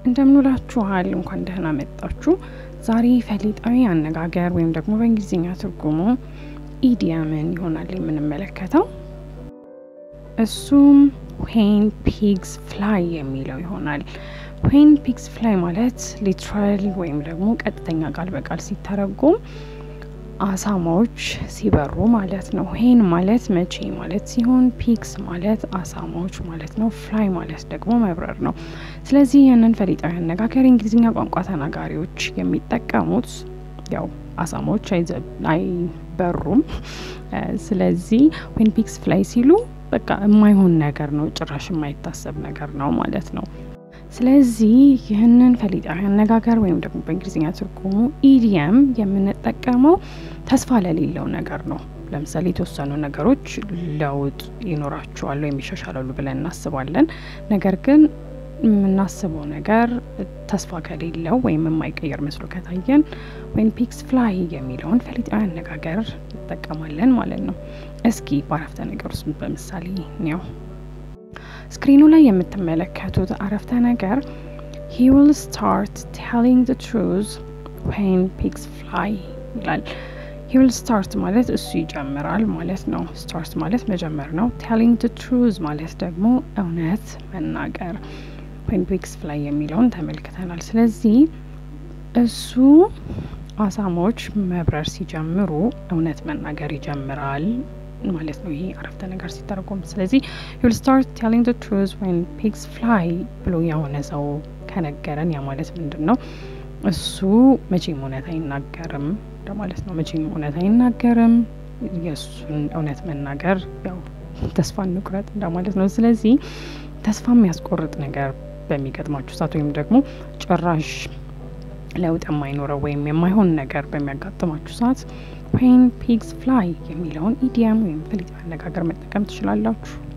እንደምንውላችኋል እንኳን ደህና መጣችሁ። ዛሬ ፈሊጣዊ አነጋገር ወይም ደግሞ በእንግሊዝኛ ትርጉሙ ኢዲየምን ይሆናል የምንመለከተው። እሱም ዌን ፒግስ ፍላይ የሚለው ይሆናል። ዌን ፒግስ ፍላይ ማለት ሊትራል ወይም ደግሞ ቀጥተኛ ቃል በቃል ሲተረጎም አሳማዎች ሲበሩ ማለት ነው። ሄን ማለት መቼ ማለት ሲሆን ፒግስ ማለት አሳማዎች ማለት ነው። ፍላይ ማለት ደግሞ መብረር ነው። ስለዚህ ያንን ፈሊጣዊ አነጋገር የእንግሊዝኛ ቋንቋ ተናጋሪዎች የሚጠቀሙት ያው አሳማዎች አይበሩም። ስለዚህ ዌን ፒግስ ፍላይ ሲሉ በቃ የማይሆን ነገር ነው፣ ጭራሽ የማይታሰብ ነገር ነው ማለት ነው። ስለዚህ ይህንን ፈሊጣዊ አነጋገር ወይም ደግሞ በእንግሊዝኛ ትርጉሙ ኢዲየም የምንጠቀመው ተስፋ ለሌለው ነገር ነው። ለምሳሌ የተወሰኑ ነገሮች ለውጥ ይኖራቸዋል ወይም ይሻሻላሉ ብለን እናስባለን። ነገር ግን የምናስበው ነገር ተስፋ ከሌለው ወይም የማይቀየር መስሎ ከታየን ዌን ፒግስ ፍላይ የሚለውን ፈሊጣዊ አነጋገር እንጠቀማለን ማለት ነው። እስኪ በአረፍተ ነገር ውስጥ በምሳሌ ነው ስክሪኑ ላይ የምትመለከቱት አረፍተ ነገር ሂ ዊል ስታርት ቴሊንግ ዘ ትሩዝ ዌን ፒግስ ፍላይ ይላል። ሂ ዊል ስታርት ማለት እሱ ይጀምራል ማለት ነው። ስታርት ማለት መጀመር ነው። ቴሊንግ ዘ ትሩዝ ማለት ደግሞ እውነት መናገር። ዌን ፒግስ ፍላይ የሚለውን ተመልክተናል። ስለዚህ እሱ አሳማዎች መብረር ሲጀምሩ እውነት መናገር ይጀምራል ማለት ነው። ይሄ አረፍተ ነገር ሲተረጎም ስለዚህ ዩል ስታርት ቴሊንግ ዘ ትሩዝ ዌን ፒግስ ፍላይ ብሎ የሆነ ሰው ከነገረን ያ ማለት ምንድን ነው? እሱ መቼም እውነት አይናገርም እንደማለት ነው። መቼም እውነት አይናገርም። የእሱን እውነት መናገር ያው ተስፋ እንቁረጥ እንደማለት ነው። ስለዚህ ተስፋ የሚያስቆርጥ ነገር በሚገጥማችሁ ሰዓት ወይም ደግሞ ጭራሽ ለውጥ የማይኖረው ወይም የማይሆን ነገር በሚያጋጥማችሁ ሰዓት ዌን ፒግስ ፍላይ የሚለውን ኢዲየም ወይም ፈሊጣዊ አነጋገር መጠቀም ትችላላችሁ።